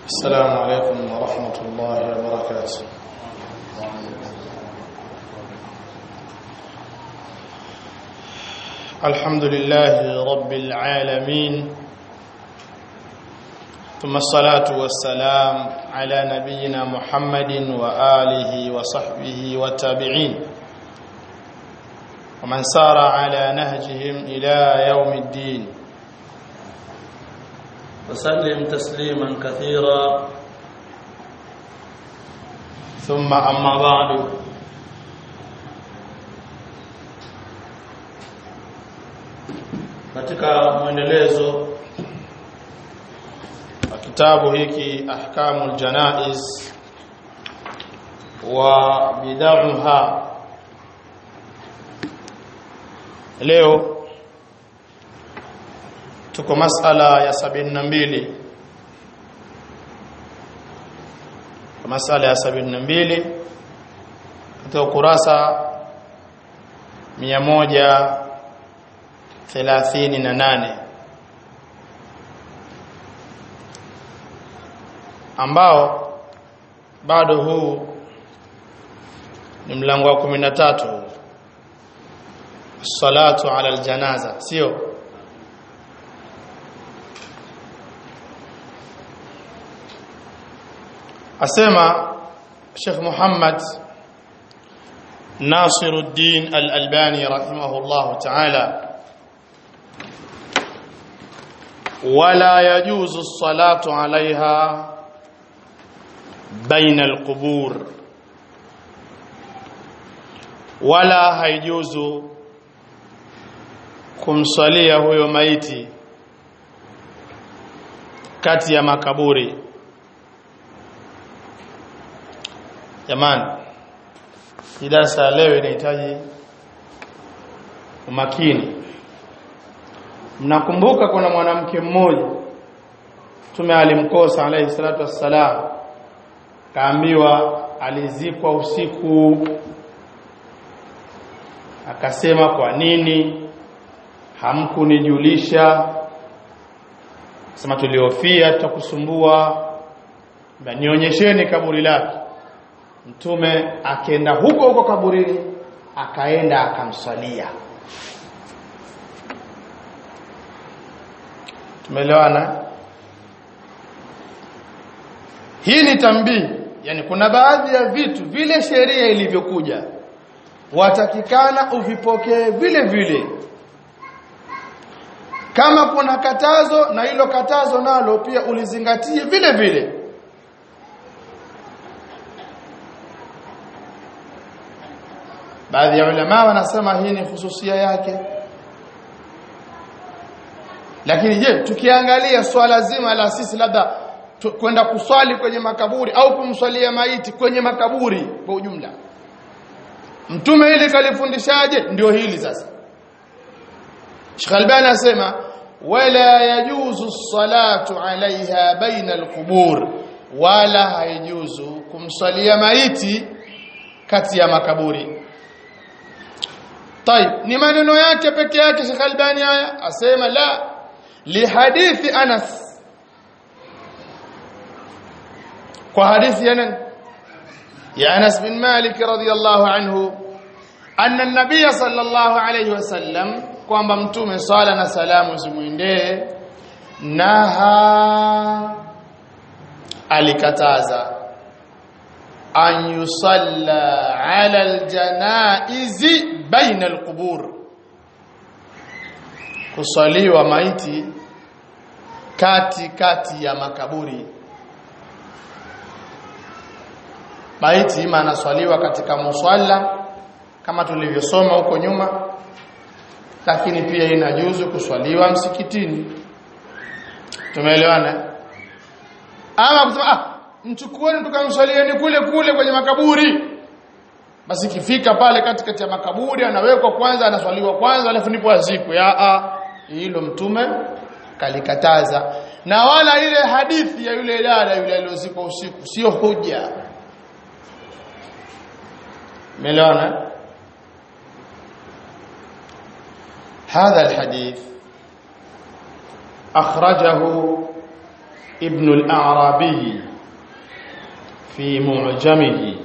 السلام عليكم ورحمة الله وبركاته الحمد لله رب العالمين ثم الصلاة والسلام على نبينا محمد وآله وصحبه والتابعين ومن سار على نهجهم إلى يوم الدين وسلم تسليما كثيرا ثم أما بعد katika mwendelezo wa kitabu hiki ahkamul janaiz wa bid'aha leo tuko masala ya sabini na mbili masala ya sabini na mbili katika ukurasa mia moja thelathini na nane ambao bado huu ni mlango wa kumi na tatu salatu ala aljanaza sio asema Sheikh Muhammad Nasiruddin Al-Albani rahimahullah ta'ala ولا يجوز الصلاة عليها بين القبور ولا haijuzu kumsalia huyo maiti kati ya makaburi jamani hii darasa leo inahitaji umakini mnakumbuka kuna mwanamke mmoja Mtume alimkosa alayhi salatu wassalam kaambiwa alizikwa usiku akasema kwa nini hamkunijulisha sema tuliofia tutakusumbua nionyesheni kaburi lake mtume akaenda huko huko kaburini akaenda akamswalia tumeelewana hii ni tambii yani kuna baadhi ya vitu vile sheria ilivyokuja watakikana uvipokee vile vile kama kuna katazo na hilo katazo nalo pia ulizingatie vile vile baadhi ya ulama wanasema hii ni hususia yake lakini je tukiangalia swala zima la sisi labda kwenda kuswali kwenye makaburi au kumswalia maiti kwenye makaburi kwa ujumla mtume hili kalifundishaje ndio hili sasa Sheikh Albani anasema wala yajuzu salatu alaiha baina alqubur wala haijuzu kumswalia maiti kati ya makaburi طيب ni maneno yake peke yake Sheikh Albani haya asema la lihadithi Anas kwa hadithi ya nani ya Anas bin Malik radhiyallahu anhu anna an-nabiy sallallahu alayhi wasallam kwamba mtume sala na salamu zimwendee naha alikataza an yusalla ala aljanaizi baina alqubur kusaliwa maiti kati kati ya makaburi maiti ima anaswaliwa katika muswalla kama tulivyosoma huko nyuma lakini pia inajuzu kuswaliwa msikitini tumeelewana ama kusema ah mchukueni tukamswalieni kule kule kwenye makaburi basi kifika pale katikati ya makaburi anawekwa kwanza anaswaliwa kwanza alafu ndipo azikwe a hilo mtume kalikataza na wala ile hadithi ya yule dada yule aliyozikwa usiku sio hoja مليون هذا الحديث أخرجه ibn al-Arabi fi mu'jamihi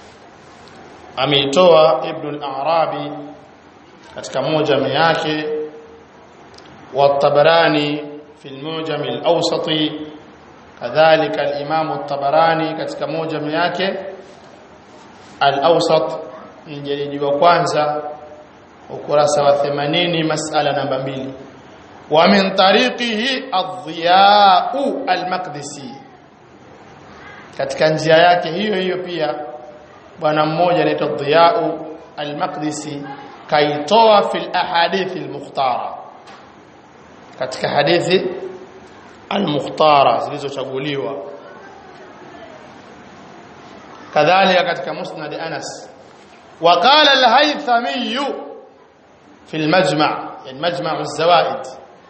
ameitoa ibn al-Arabi katika mujam yake wa tabarani fi al-mujam al-awsati kadhalika al-imam at-tabarani katika mujam yake al-awsat mjelidi wa kwanza ukurasa wa 80 masala namba 2 wa min tariqihi ad-dhiya'u al-maqdisi katika njia yake hiyo hiyo pia bwana mmoja anaitwa Dhiya'u al-Maqdisi kaitoa fil ahadith al-mukhtara katika hadithi al-mukhtara zilizochaguliwa kadhalika katika musnad Anas وقال الهيثمي في المجمع يعني مجمع الزوائد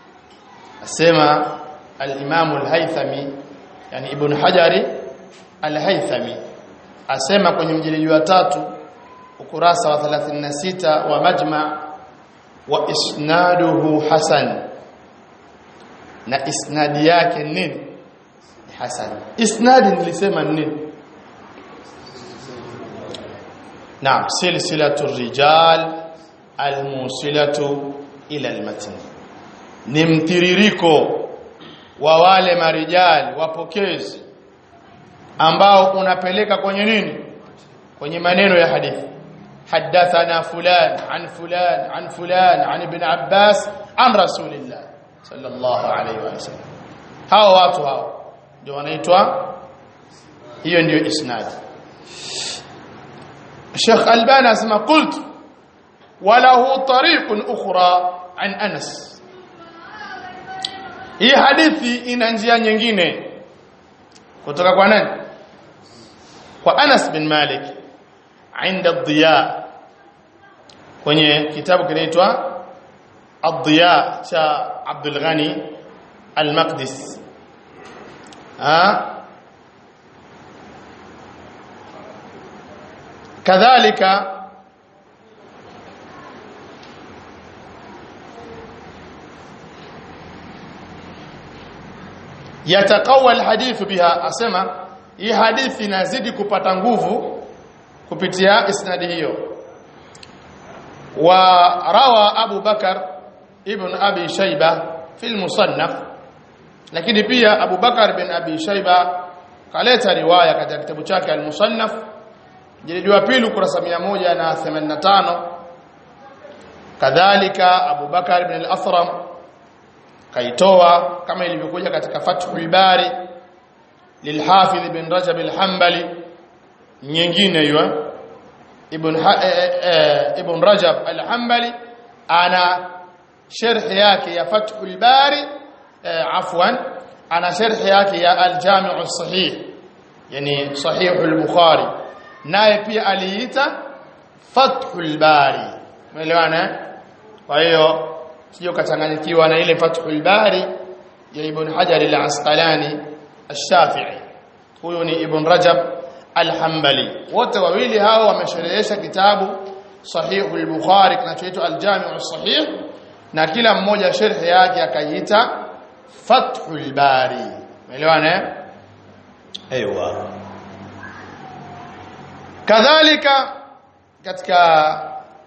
اسمع الامام الهيثمي يعني ابن حجر الهيثمي asema kwenye mjeledi wa tatu ukurasa wa 36 wa majma wa isnaduhu hasan na isnadi yake nini hasan isnadi nilisema nini naam silsilatu rijal almusilatu ila almatn ni mtiririko wa wale marijali wapokezi ambao unapeleka kwenye nini kwenye maneno ya hadithi hadathana fulan an fulan an fulan an ibn abbas an rasulillah sallallahu alayhi wa sallam hao watu hao ndio wanaitwa hiyo ndio isnad Sheikh Albani asema qult walahu tariqun ukhra an Anas hii hadithi ina njia nyingine kutoka kwa nani kwa Anas bin Malik عند الضياء kwenye kitabu kinaitwa الضياء cha Abdul Ghani Al-Maqdis ah kadhalika yataqawa alhadith biha asema hii hadithi inazidi kupata nguvu kupitia isnadi hiyo wa rawa Abu Bakar ibn Abi Shayba fi musannaf lakini pia Abu Bakar bin Abi Shayba kaleta riwaya katika kitabu chake al-Musannaf jilidi wa pili ukurasa 185 kadhalika Abu Bakar ibn al-Athram kaitoa kama ilivyokuja katika Fathul Bari lilhafidh ibn Rajab al-Hanbali nyingine hiyo ibn ha, e, e, ibn Rajab al-Hanbali ana sharh yake ya Fathul Bari e, afwan ana sharh yake ya al-Jami' as-Sahih yani Sahih al-Bukhari naye pia aliita Fathul Bari umeelewana kwa hiyo sio kachanganyikiwa na ile Fathul Bari ya Ibn Hajar al-Asqalani al-Shafi'i huyo ni Ibn Rajab al-Hanbali wote wawili hao wamesherehesha kitabu Sahih al-Bukhari kinachoitwa al-Jami' as-Sahih na kila mmoja sharhi yake akaiita Fathul Bari umeelewana aiywa kadhalika katika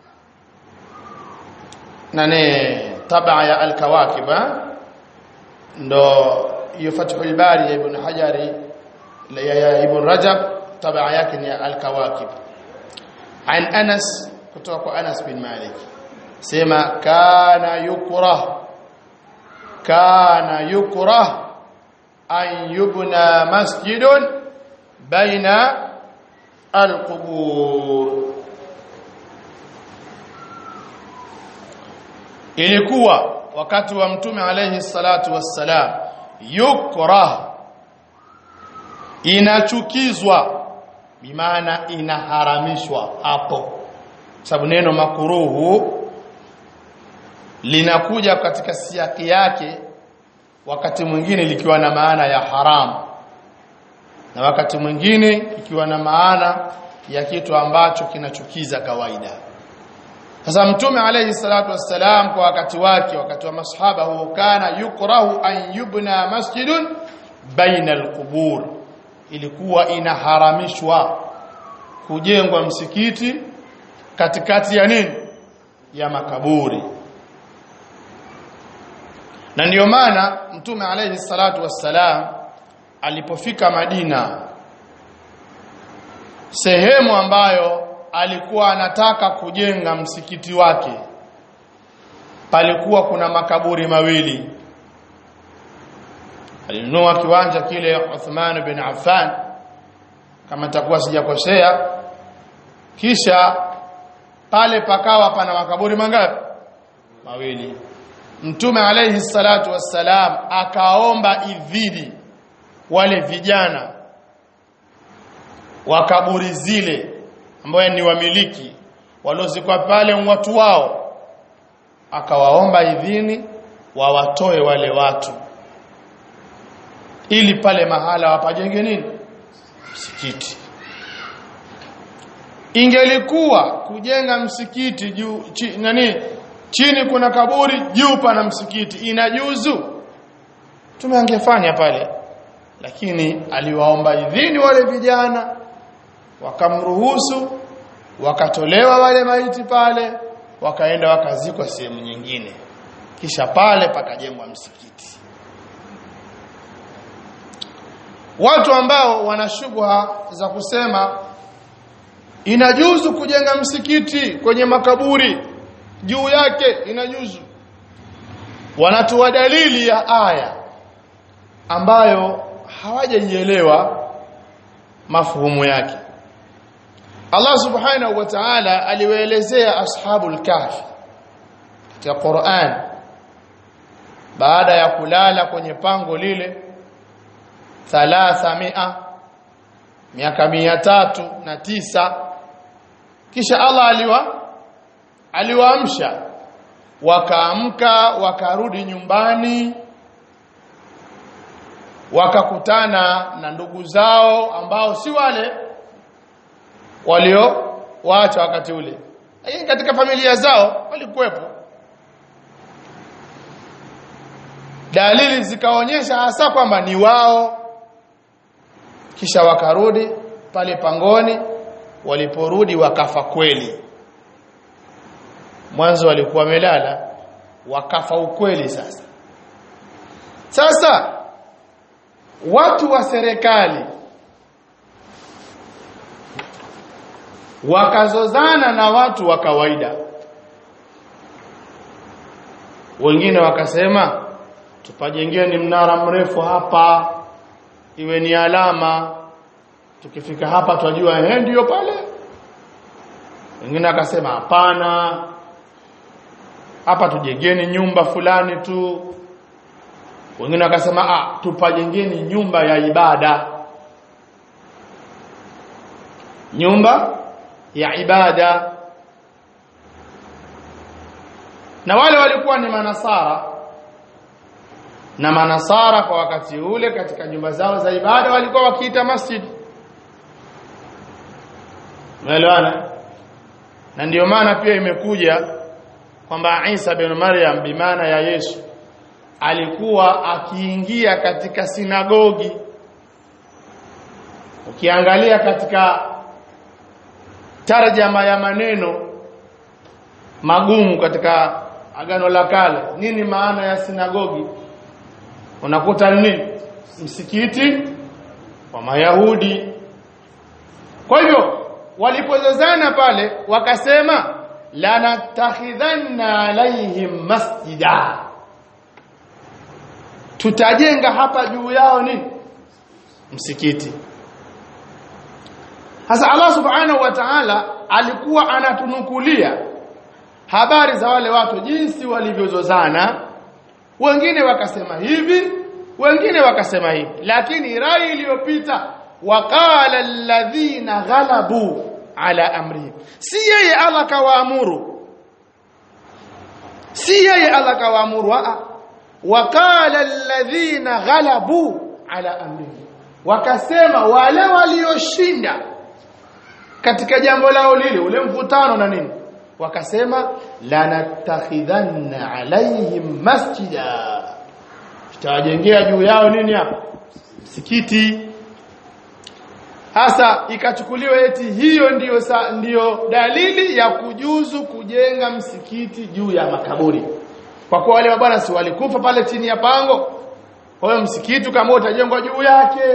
nane tabaa ya al-Kawakib ndo hiyo Fathul Bari ya Ibn Hajari ya Ibn Rajab tabaa yake ni al-Kawakib an Anas kutoka kwa Anas bin Malik sema kana yukrah kana yukrah an yubna masjidun baina al-qubur ilikuwa wakati wa mtume alayhi salatu wassalam yukrah inachukizwa bimaana inaharamishwa hapo sababu neno makuruhu linakuja katika siaki yake wakati mwingine likiwa na maana ya haramu na wakati mwingine ikiwa na maana ya kitu ambacho kinachukiza kawaida sasa mtume alayhi salatu wassalam kwa wakati wake wakati wa masahaba huo kana yukrahu an yubna masjidun baina alqubur ilikuwa inaharamishwa kujengwa msikiti katikati ya nini ya makaburi na ndiyo maana mtume alayhi salatu wassalam alipofika Madina sehemu ambayo alikuwa anataka kujenga msikiti wake palikuwa kuna makaburi mawili alinunua kiwanja kile Uthman bin Affan kama takuwa sijakosea kisha pale pakawa pana makaburi mangapi mawili mtume alayhi salatu wassalam akaomba idhini wale vijana wa kaburi zile ambao ni wamiliki waliozikwa pale watu wao akawaomba idhini wawatoe wale watu ili pale mahala wapajenge nini msikiti ingelikuwa kujenga msikiti juu chi, nani chini kuna kaburi juu pana msikiti inajuzu tumeangefanya pale lakini aliwaomba idhini wale vijana wakamruhusu wakatolewa wale maiti pale wakaenda wakazikwa sehemu nyingine kisha pale pakajengwa msikiti watu ambao wana shubha za kusema inajuzu kujenga msikiti kwenye makaburi juu yake inajuzu wanatoa dalili ya aya ambayo hawajaielewa mafuhumu yake Allah subhanahu wa ta'ala aliwaelezea ashabul kahfi katika Qur'an baada ya kulala kwenye pango lile thalathamia miaka mia tatu na tisa kisha Allah aliwa aliwaamsha wakaamka wakarudi nyumbani wakakutana na ndugu zao ambao si wale walio waacha wakati ule lakini katika familia zao walikuwepo dalili zikaonyesha hasa kwamba ni wao kisha wakarudi pale pangoni waliporudi wakafa kweli mwanzo walikuwa wamelala wakafa ukweli sasa sasa watu wa serikali wakazozana na watu wa kawaida wengine wakasema tupajengeni mnara mrefu hapa iwe ni alama tukifika hapa twajua eh ndio pale wengine akasema hapana hapa tujengeni nyumba fulani tu wengine wakasema ah tupajengeni nyumba ya ibada nyumba ya ibada na wale walikuwa ni manasara na manasara kwa wakati ule katika nyumba zao za ibada walikuwa wakiita masjid umeelewana na ndiyo maana pia imekuja kwamba Isa bin Maryam bimaana ya Yesu alikuwa akiingia katika sinagogi ukiangalia katika tarjama ya maneno magumu katika agano la kale nini maana ya sinagogi unakuta nini msikiti wa mayahudi kwa hivyo walipozozana pale wakasema lanatakhidhanna alaihim masjida tutajenga hapa juu yao nini msikiti sasa Allah subhanahu wa ta'ala alikuwa anatunukulia habari za wale watu jinsi walivyozozana wengine wakasema hivi wengine wakasema hivi lakini rai iliyopita waqala alladhina ghalabu ala amrihim si yeye Allah kawaamuru si yeye Allah kawaamuru a waqala alladhina ghalabu ala amrihim wakasema wale walioshinda katika jambo lao lile ule mvutano na nini wakasema lanatakhidhanna alaihim masjida tutawajengea juu yao nini hapa msikiti hasa ikachukuliwa eti hiyo ndiyo sa, ndiyo dalili ya kujuzu kujenga msikiti juu ya makaburi kwa kuwa wale mabwana si walikufa pale chini ya pango kwa hiyo msikiti kama utajengwa juu yake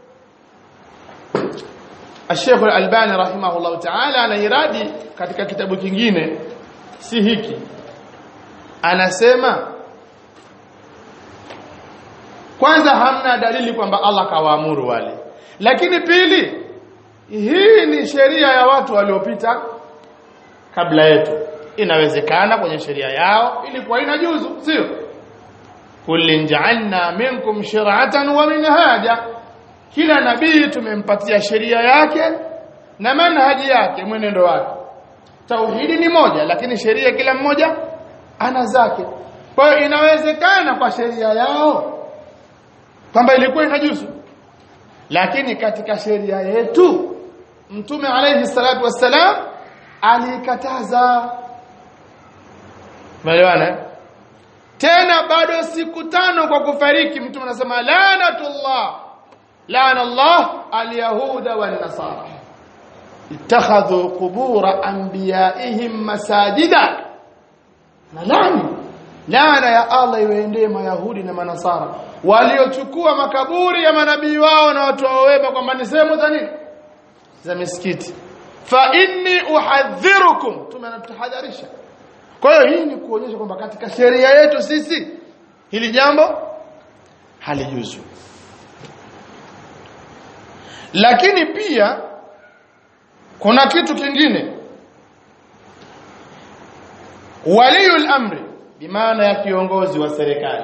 Sheikh Al-Albani rahimahullah ta'ala anairadi katika kitabu kingine si hiki anasema kwanza hamna dalili kwamba Allah kawaamuru wale lakini pili hii ni sheria ya watu waliopita kabla yetu inawezekana kwenye sheria yao ilikuwa inajuzu sio kullin ja'alna minkum shir'atan wa minhaja kila nabii tumempatia sheria yake na manhaji yake mwenendo wake tauhidi ni moja lakini sheria kila mmoja ana zake kwa hiyo inawezekana kwa sheria yao kwamba ilikuwa inajuzu lakini katika sheria yetu mtume alayhi salatu wassalam alikataza Umeelewana? Tena bado siku tano kwa kufariki mtume anasema laanatullah laana Allah alyahuda wan nasara ittakhadhu qubur anbiyaihim masajida na laani laana ya Allah iwaendee mayahudi na manasara waliochukua makaburi ya manabii wao na watu wao wema kwamba ni sehemu za nini za misikiti fa inni uhadhirukum tumenatahadharisha kwa hiyo hii ni kuonyesha kwamba katika sheria yetu sisi hili jambo halijuzu lakini pia kuna kitu kingine waliyul amri bimaana ya kiongozi wa serikali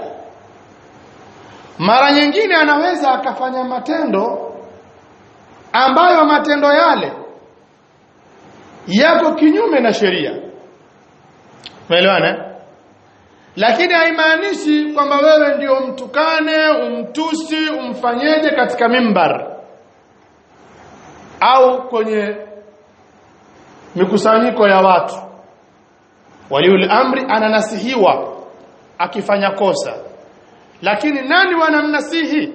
mara nyingine anaweza akafanya matendo ambayo matendo yale yako kinyume na sheria umeelewana lakini haimaanishi kwamba wewe ndio mtukane umtusi umfanyeje katika mimbar au kwenye mikusanyiko ya watu waliul amri ananasihiwa akifanya kosa lakini nani wanamnasihi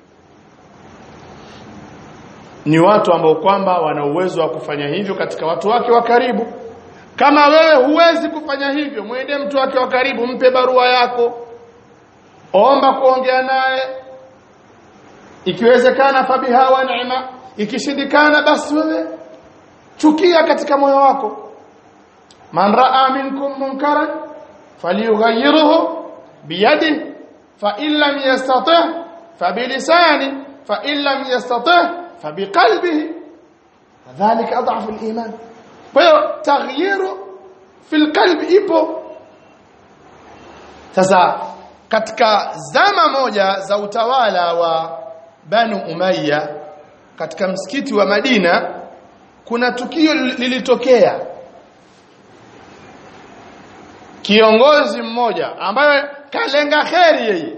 ni watu ambao kwamba wana uwezo wa kufanya hivyo katika watu wake wa karibu kama wewe huwezi kufanya hivyo mwende mtu wake wa karibu mpe barua yako omba kuongea naye ikiwezekana fabiha wa neema ikishindikana basi wewe chukia katika moyo wako man raa minkum munkaran falyughayyirhu biyadihi fa in lam yastati' fa bilisani fa in lam yastati' fa biqalbihi dhalika adhafu al-iman kwa hiyo taghyiru fil qalbi ipo sasa katika zama moja za utawala wa Banu Umayya katika msikiti wa Madina kuna tukio lilitokea kiongozi mmoja ambaye kalenga kheri yeye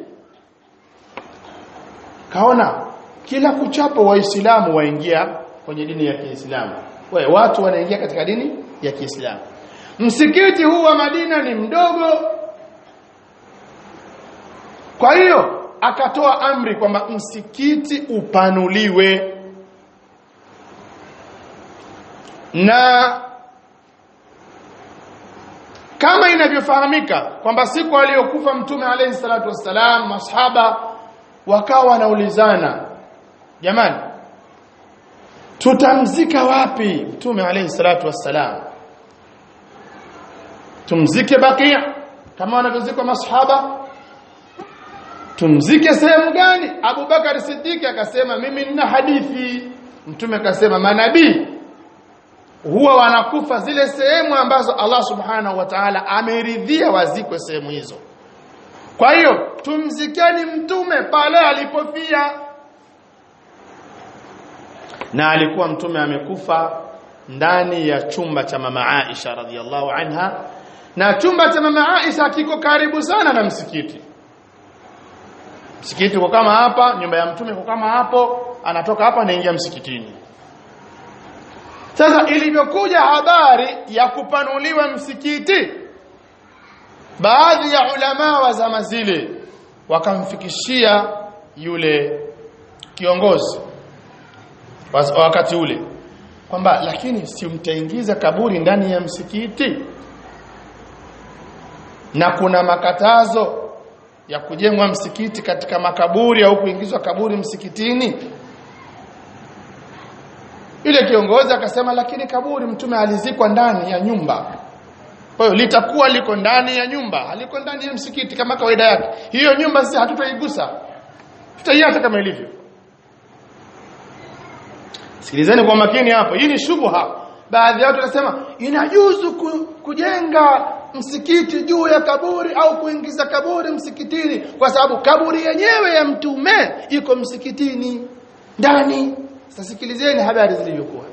kaona kila kuchapo waislamu waingia kwenye dini ya Kiislamu we watu wanaingia katika dini ya Kiislamu msikiti huu wa Madina ni mdogo kwa hiyo akatoa amri kwamba msikiti upanuliwe na kama inavyofahamika kwamba siku aliyokufa mtume alayhi salatu wassalam masahaba wakawa wanaulizana jamani tutamzika wapi mtume alayhi salatu wassalam tumzike bakia kama wanavyozikwa masahaba tumzike sehemu gani Abu Bakar Siddiq akasema mimi nina hadithi mtume akasema manabii huwa wanakufa zile sehemu ambazo Allah subhanahu wa ta'ala ameridhia wazikwe sehemu hizo kwa hiyo tumzikeni mtume pale alipofia na alikuwa mtume amekufa ndani ya chumba cha mama Aisha radhiallahu anha na chumba cha mama Aisha kiko karibu sana na msikiti msikiti uko kama hapa nyumba ya mtume uko kama hapo anatoka hapa anaingia msikitini sasa ilivyokuja habari ya kupanuliwa msikiti baadhi ya ulama wa zama zile wakamfikishia yule kiongozi wa wakati ule kwamba lakini si mtaingiza kaburi ndani ya msikiti na kuna makatazo ya kujengwa msikiti katika makaburi au kuingizwa kaburi msikitini ile kiongozi akasema lakini kaburi mtume alizikwa ndani ya nyumba kwa hiyo litakuwa liko ndani ya nyumba haliko ndani ya msikiti kama kawaida yake hiyo nyumba sisi hatutaigusa tutaiacha kama ilivyo sikilizeni kwa makini hapo hii ni shubha baadhi ya watu wanasema inajuzu ku, kujenga msikiti juu ya kaburi au kuingiza kaburi msikitini kwa sababu kaburi yenyewe ya mtume iko msikitini ndani sasa sikilizeni habari zilivyokuwa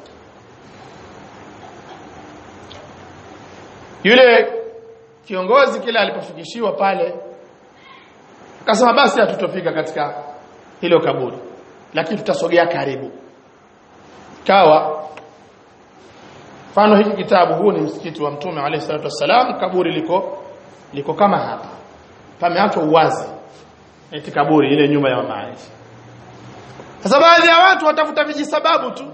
yule kiongozi kile alipofikishiwa pale akasema basi hatutofika katika hilo kaburi lakini tutasogea karibu kawa mfano hiki kitabu huu ni msikiti wa mtume alayhi salatu wassalam kaburi liko liko kama hapa pameachwa uwazi eti kaburi ile nyumba ya mama Aisha sasa baadhi ya watu watafuta vijisababu tu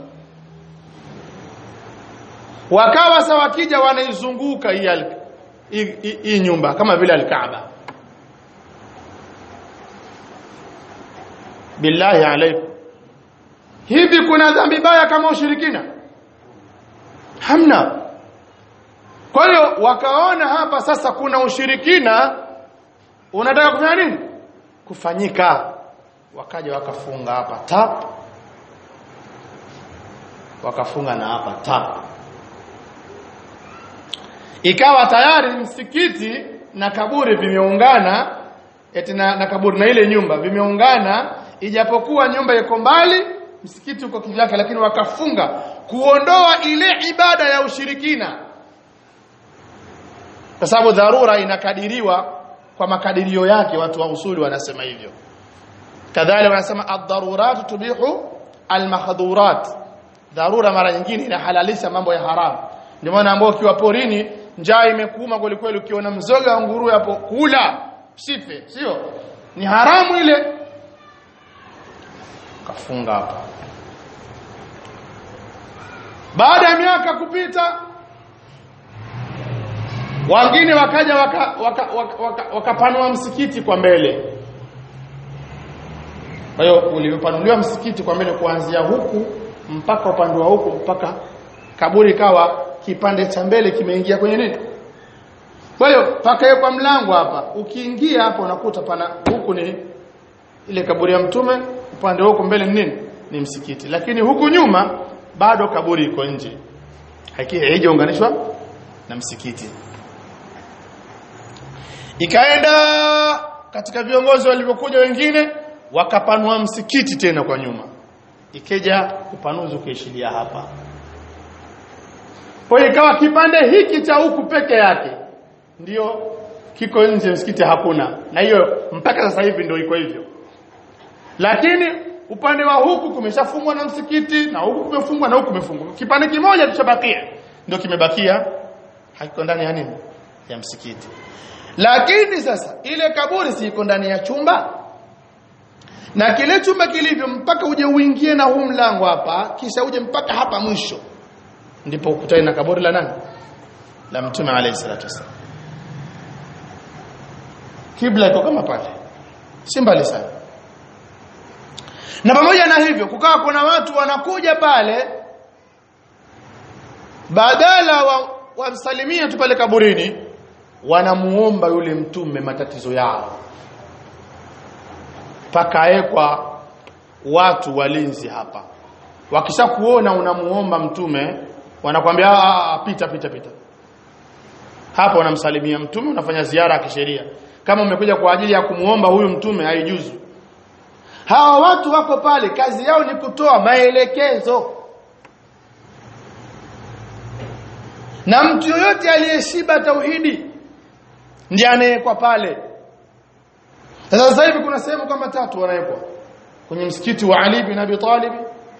wakawa sawa wakija wanaizunguka hii al- hii- hii hii nyumba kama vile al-Kaaba billahi alaikum hivi kuna dhambi baya kama ushirikina hamna kwa hiyo wakaona hapa sasa kuna ushirikina unataka kufanya nini kufanyika wakaja wakafunga hapa tap wakafunga na hapa tap ikawa tayari msikiti na kaburi vimeungana eti na, na kaburi na ile nyumba vimeungana ijapokuwa nyumba iko mbali msikiti uko kivyake lakini wakafunga kuondoa ile ibada ya ushirikina kwa sababu dharura inakadiriwa kwa makadirio yake watu wa usuli wanasema hivyo kadhalika wanasema ad-darurat tubihu al-mahdhurat dharura mara nyingine inahalalisha mambo ya haramu ndio maana ambao ukiwa porini njaa imekuuma kweli kweli ukiona mzoga wa nguruwe hapo kula sife sio ni haramu ile kafunga hapa baada ya miaka kupita wengine wakaja wakapanua waka, waka, waka, wakapanua msikiti kwa mbele kwa hiyo ulivyopanuliwa msikiti kwa mbele kuanzia huku mpaka upande wa huku mpaka kaburi kawa kipande cha mbele kimeingia kwenye nini kwa hiyo pakawekwa mlango hapa ukiingia hapa unakuta pana huku ni ile kaburi ya mtume upande huko mbele ni nini ni msikiti lakini huku nyuma bado kaburi iko nje haijaunganishwa na msikiti ikaenda katika viongozi walivyokuja wengine wakapanua msikiti tena kwa nyuma ikeja upanuzi ukaishilia hapa kwa hiyo ikawa kipande hiki cha huku peke yake ndio kiko nje msikiti hakuna na hiyo mpaka sasa hivi ndio iko hivyo lakini upande wa huku kumeshafungwa na msikiti na huku kumefungwa na huku kumefungwa kipande kimoja kichabakia ndio kimebakia hakiko ndani ya nini ya msikiti lakini sasa ile kaburi si iko ndani ya chumba na kile chumba kilivyo mpaka uje uingie na huu mlango hapa kisha uje mpaka hapa mwisho ndipo ukutane na kaburi la nani la mtume alayhi salatu wasallam kibla iko kama pale si mbali sana na pamoja na hivyo kukawa kuna watu wanakuja pale badala wa wamsalimia tu pale kaburini wanamuomba yule mtume matatizo yao pakaekwa watu walinzi hapa wakisha kuona unamuomba mtume wanakwambia "Ah, pita pita pita hapo unamsalimia mtume unafanya ziara ya kisheria kama umekuja kwa ajili ya kumuomba huyu mtume haijuzu hawa watu wako pale kazi yao ni kutoa maelekezo na mtu yoyote aliyeshiba tauhidi ndiye anayekwa pale sasa sasa hivi kuna sehemu kama tatu wanawekwa kwenye msikiti wa Ali bin Abi Talib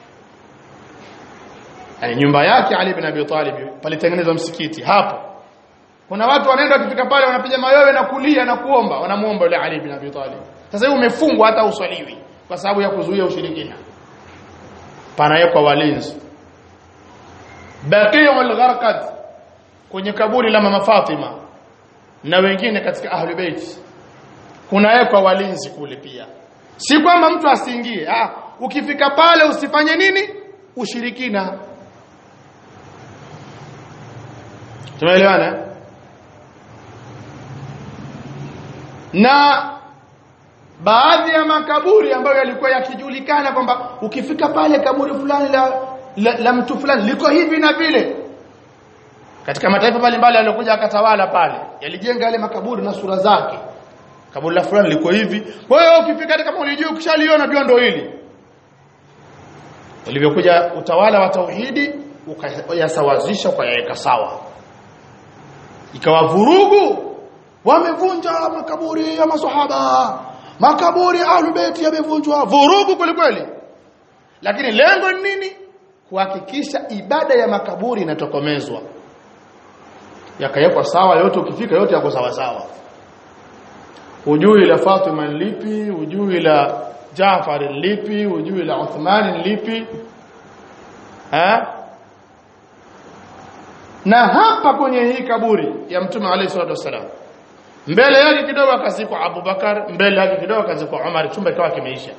yani nyumba yake Ali bin Abi Talib palitengenezwa msikiti hapo kuna watu wanaenda wakifika pale wanapiga mayowe na kulia na kuomba wanamuomba yule Ali bin Abi Talib sasa hivi umefungwa hata uswaliwi kwa sababu ya kuzuia ushirikina panawekwa walinzi Baqi'ul Gharqad kwenye kaburi la mama Fatima na wengine katika ahli bait kunawekwa walinzi kule pia si kwamba mtu asiingie ah ukifika pale usifanye nini ushirikina tumeelewana na baadhi ya makaburi ambayo yalikuwa yakijulikana kwamba ukifika pale kaburi fulani la, la, la mtu fulani liko hivi na vile katika mataifa mbalimbali yaliokuja akatawala pale yalijenga yale makaburi na sura zake kaburi la fulani liko hivi kwa hiyo ukifika hata kama ulijua ukishaliona jua ndio hili ulivyokuja utawala wa tauhidi ukayasawazisha ukayaweka sawa ikawa vurugu wamevunja makaburi ya maswahaba makaburi ahlulbayt yamevunjwa vurugu kweli kweli lakini lengo ni nini kuhakikisha ibada ya makaburi inatokomezwa yakawekwa sawa yote ukifika yote yako sawa sawa ujui la Fatima lipi ujui la Jaafar lipi ujui la Uthman lipi ha? na hapa kwenye hii kaburi ya mtume alayhi salatu wasalam mbele yake kidogo akazikwa Abubakar mbele yake kidogo akazikwa Umar chumba kikawa kimeisha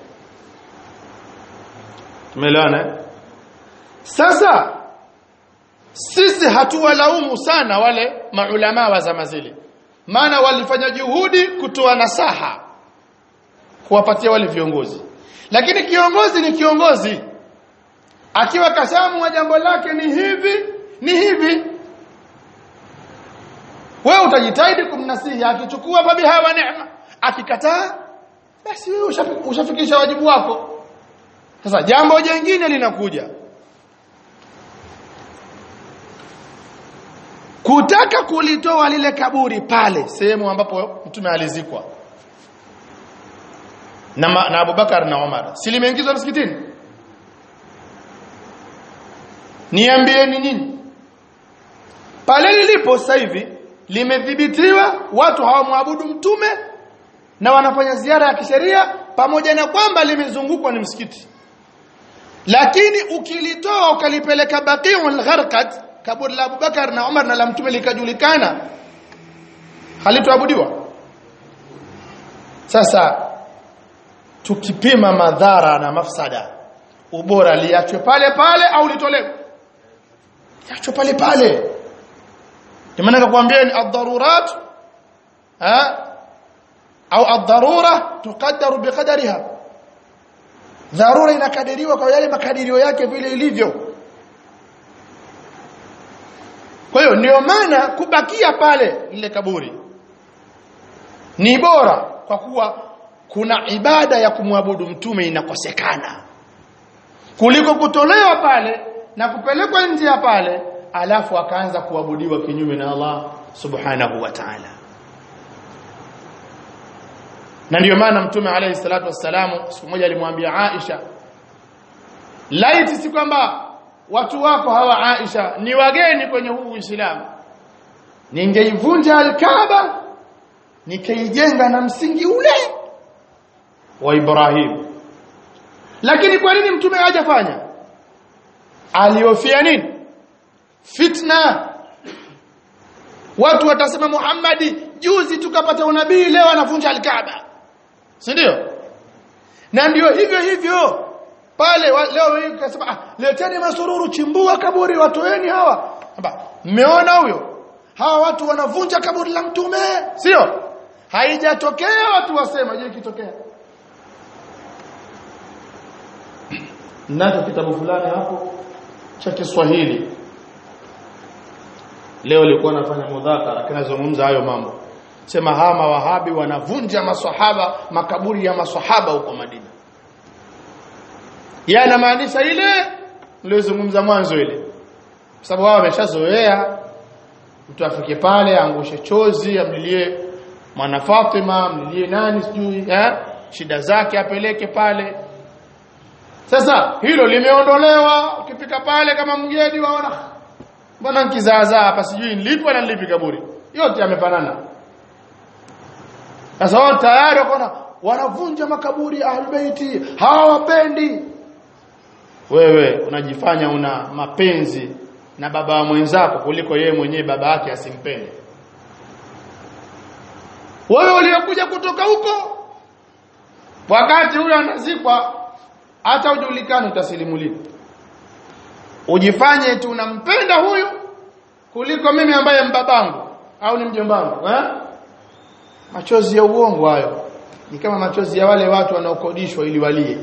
tumeelewana sasa sisi hatuwalaumu sana wale maulama wa zama zile maana walifanya juhudi kutoa nasaha kuwapatia wale viongozi lakini kiongozi ni kiongozi akiwa kashamu wa jambo lake ni hivi ni hivi wewe utajitahidi kumnasihi akichukua babi hawa neema akikataa basi wewe ushafikisha wajibu wako sasa jambo jingine linakuja kutaka kulitoa lile kaburi pale sehemu ambapo mtume alizikwa na, na Abubakar na Umar si limeingizwa msikitini niambieni nyinyi pale lilipo sasa hivi limedhibitiwa watu hawamwabudu mtume na wanafanya ziara ya kisheria pamoja na kwamba limezungukwa ni msikiti lakini ukilitoa ukalipeleka Baqi'ul Gharqad kaburi la Abubakar na Umar na la mtume likajulikana halitoabudiwa sasa tukipima madhara na mafsada ubora liachwe pale pale au litolewe liachwe pale pale maana nakwambia ni ad-darurat ha au ad-darura tuqaddaru biqadariha dharura inakadiriwa kwa yale makadirio yake vile ilivyo kwa hiyo ndio maana kubakia pale lile kaburi ni bora kwa kuwa kuna ibada ya kumwabudu mtume inakosekana kuliko kutolewa pale na kupelekwa nje ya pale alafu akaanza kuabudiwa kinyume na Allah subhanahu wa ta'ala na ndio maana mtume alayhi salatu wassalamu siku moja alimwambia Aisha laiti si kwamba watu wako hawa Aisha ni wageni kwenye huu Uislamu ningeivunja al-Kaaba nikaijenga na msingi ule wa Ibrahim lakini kwa nini mtume hajafanya alihofia nini fitna watu watasema Muhammadi juzi tukapata unabii leo anavunja al-Kaaba si ndio na ndio hivyo hivyo pale wa, leo hii ukasema ah leteni masururu chimbua kaburi watoeni hawa hapa mmeona huyo hawa watu wanavunja kaburi la mtume sio haijatokea watu wasema je ikitokea nacho kitabu fulani hapo cha Kiswahili leo nilikuwa nafanya mudhakara kinazungumza hayo mambo sema hawa mawahabi wanavunja maswahaba makaburi ya maswahaba huko Madina yanamaanisha ile nilizungumza mwanzo ile kwa sababu wao wameshazoea mtu afike pale angushe chozi amlilie mwana Fatima amlilie nani sijui eh shida zake apeleke pale sasa hilo limeondolewa ukifika pale kama mgeni waona mbona nkizaazaa hapa sijui nilipo na nilipi kaburi yote yamefanana sasa wao tayari wakaona wanavunja makaburi ya ahlulbeiti hawawapendi wewe unajifanya una mapenzi na baba wa mwenzako kuliko yeye mwenyewe baba yake asimpende wewe uliokuja kutoka huko wakati huyo anazikwa hata ujulikane utasilimu lini ujifanye tu unampenda huyu kuliko mimi ambaye mbabangu au ni mjombangu eh machozi ya uongo hayo ni kama machozi ya wale watu wanaokodishwa ili walie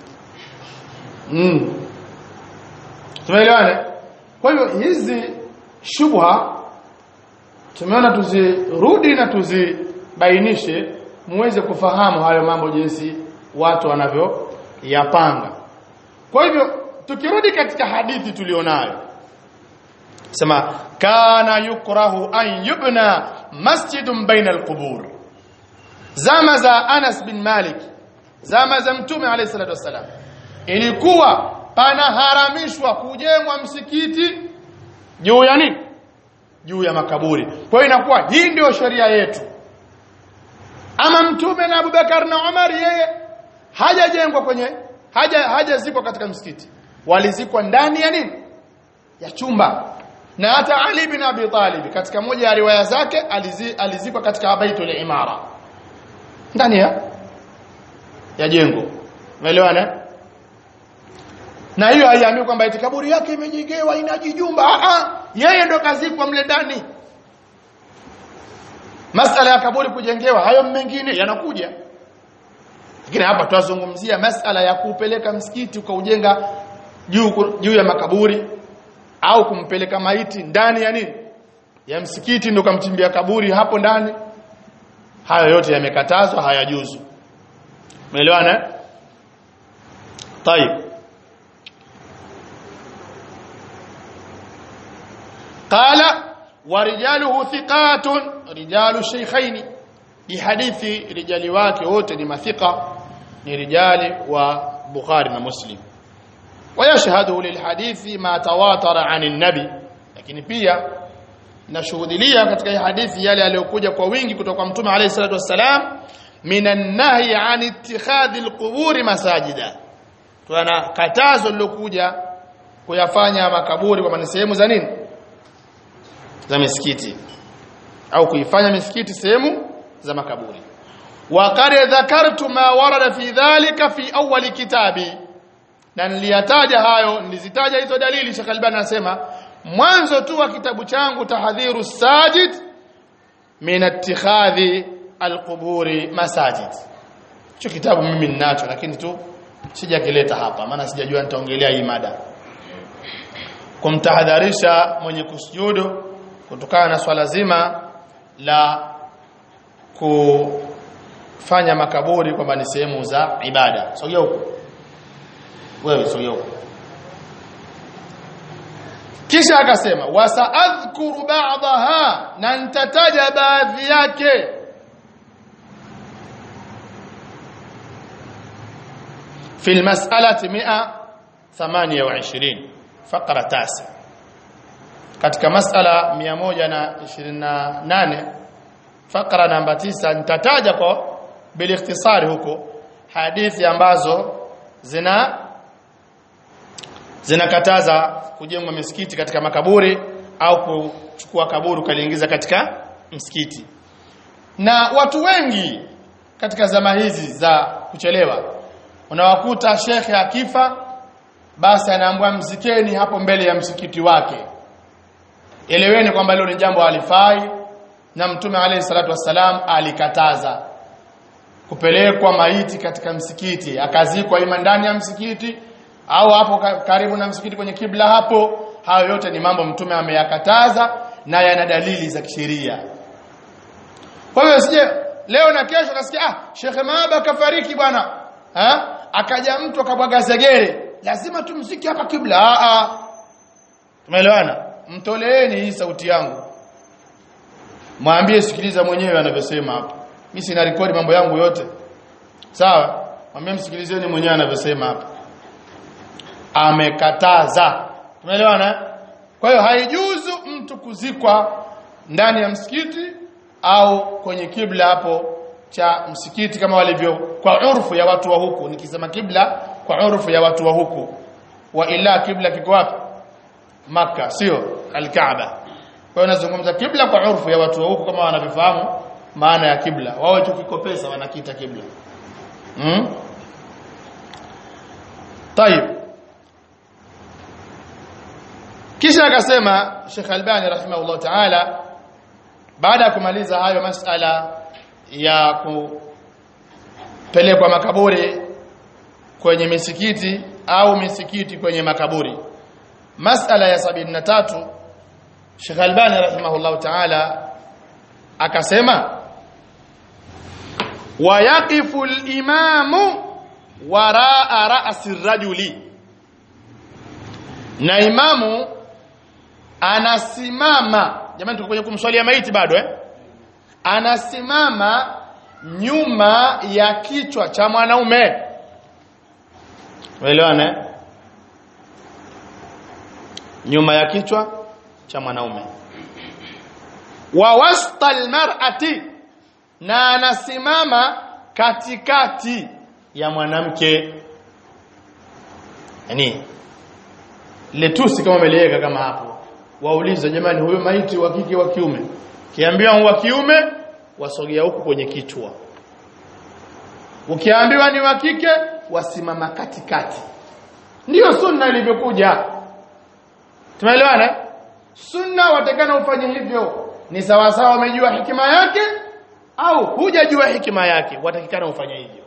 mm. tumeelewana kwa hiyo hizi shubha tumeona tuzirudi na tuzibainishe muweze kufahamu hayo mambo jinsi watu wanavyoyapanga kwa hivyo tukirudi katika hadithi tulionayo sema kana yukrahu an yubna masjidun baina alqubur zama za Anas bin Malik zama za mtume alayhi salatu wasalam ilikuwa panaharamishwa kujengwa msikiti juu ya nini juu ya makaburi kwa hiyo inakuwa hii ndio sheria yetu ama mtume na Abubakar na Umar yeye hajajengwa kwenye haja hajazikwa katika msikiti walizikwa ndani ya nini ya chumba na hata Ali bin Abi Talib katika moja ya riwaya zake alizi, alizikwa katika baitul imara ndani ya ya jengo umeelewana na hiyo haiambii kwamba eti kaburi yake imejengewa inajijumba a a yeye ndo kazikwa mle ndani masala ya kaburi kujengewa hayo mengine yanakuja lakini hapa twazungumzia masala ya kupeleka msikiti ukaujenga juu juu ya makaburi au kumpeleka maiti ndani ya nini ya msikiti ndo kamchimbia kaburi hapo ndani hayo yote yamekatazwa hayajuzu umeelewana طيب قال ورجاله ثقات رجال الشيخين بحديث رجال wake wote ni mathiqa ni rijali wa Bukhari na Muslim ويشهده للحديث ما تواتر عن النبي lakini pia nashuhudilia katika hii hadithi yale yaliyokuja kwa wingi kutoka kwa mtume alayhi salatu wassalam minan nahi an ittikhadhi alquburi masajida tuna katazo lilokuja kuyafanya makaburi kwa maana sehemu za nini za misikiti au kuifanya misikiti sehemu za makaburi wa qad dhakartu ma warada fi dhalika fi awwal kitabi na niliyataja hayo nilizitaja hizo dalili Sheikh Albani anasema mwanzo tu wa kitabu changu tahadhiru sajid min ittikhadhi alquburi masajid hicho kitabu mimi ninacho lakini tu sijakileta hapa maana sijajua nitaongelea hii mada kumtahadharisha mwenye kusujudu kutokana na swala zima la kufanya makaburi kwamba ni sehemu za ibada sogea huko wewe sogea huko kisha akasema wasaadhkuru ba'daha na nitataja baadhi yake في المسألة 128 فقرة تاسع katika masala 128 fakra namba 9 nitataja kwa bil ikhtisari huko hadithi ambazo zina zinakataza kujengwa misikiti katika makaburi au kuchukua kaburi kaliingiza katika msikiti na watu wengi katika zama hizi za kuchelewa unawakuta shekhe akifa basi anaambiwa mzikeni hapo mbele ya msikiti wake eleweni kwamba hilo ni jambo halifai na mtume alayhi salatu wassalam alikataza kupelekwa maiti katika msikiti akazikwa ima ndani ya msikiti au hapo karibu na msikiti kwenye kibla hapo hayo yote ni mambo mtume ameyakataza na yana dalili za kisheria kwa hiyo sije leo na kesho kasikia ah Sheikh Maaba kafariki bwana ha akaja mtu akabwaga zegere lazima tumziki hapa kibla a a tumeelewana mtoleeni hii sauti yangu mwambie sikiliza mwenyewe anavyosema hapa mimi sina rekodi mambo yangu yote sawa mwambie msikilizeni mwenyewe anavyosema hapa amekataza tumeelewana kwa hiyo haijuzu mtu kuzikwa ndani ya msikiti au kwenye kibla hapo cha msikiti kama walivyo kwa urfu ya watu wa huku nikisema kibla kwa urfu ya watu wa huku wa ila kibla kiko wapi maka sio alkaaba kwa hiyo nazungumza kibla kwa urfu ya watu wa huku kama wanavyofahamu maana ya kibla wao tukikopesa wanakiita kibla mm? طيب kisha akasema Sheikh Albani rahimahullah ta'ala baada ya kumaliza hayo masala ya kupelekwa makaburi kwenye misikiti au misikiti kwenye makaburi masala ya 73 Sheikh Albani rahimahullah ta'ala akasema wayaqifu al-imamu waraa ra'si rajuli na imamu anasimama jamani tuko kwenye kumswalia maiti bado eh anasimama nyuma ya kichwa cha mwanaume uelewane nyuma ya kichwa cha mwanaume wa wasta almar'ati na anasimama katikati ya mwanamke yani letusi kama umeliweka kama hapo waulize jamani huyo maiti wa kike wa kiume kiambiwa wa kiume wasogea huku kwenye kichwa ukiambiwa ni wa kike wasimama katikati ndiyo sunna ilivyokuja tumeelewana sunna watakana ufanye hivyo ni sawa sawa umejua hikima yake au hujajua hikima yake watakikana ufanye hivyo